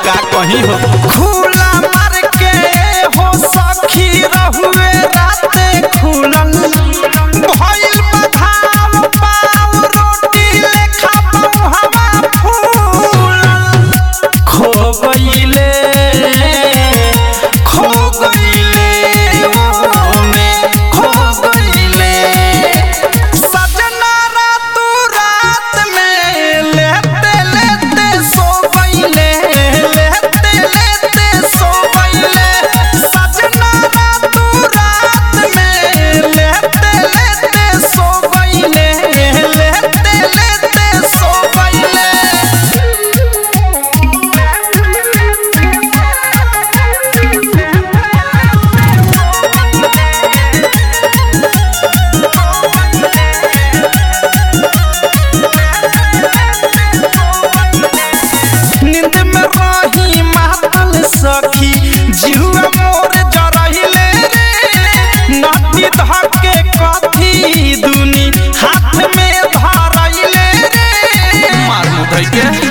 का कहीं हो खुला मार के हो सखी रहुए राते खुलल भइल बधाव पाव रोटी लेखा हवा फूलल खो गइले खो गइले ओ में खो गइले सजना रातू रात में लेते लेते सो गइले लेते लेते सो गइले सजना रातू रात में लेते लेते सो गइले लेते लेते सो गइले नींद में रही मातल सखी जिहुआ मोर जरहिले रे नदी धके कथी दुनी हाथ में धरहिले रे मार मुधई के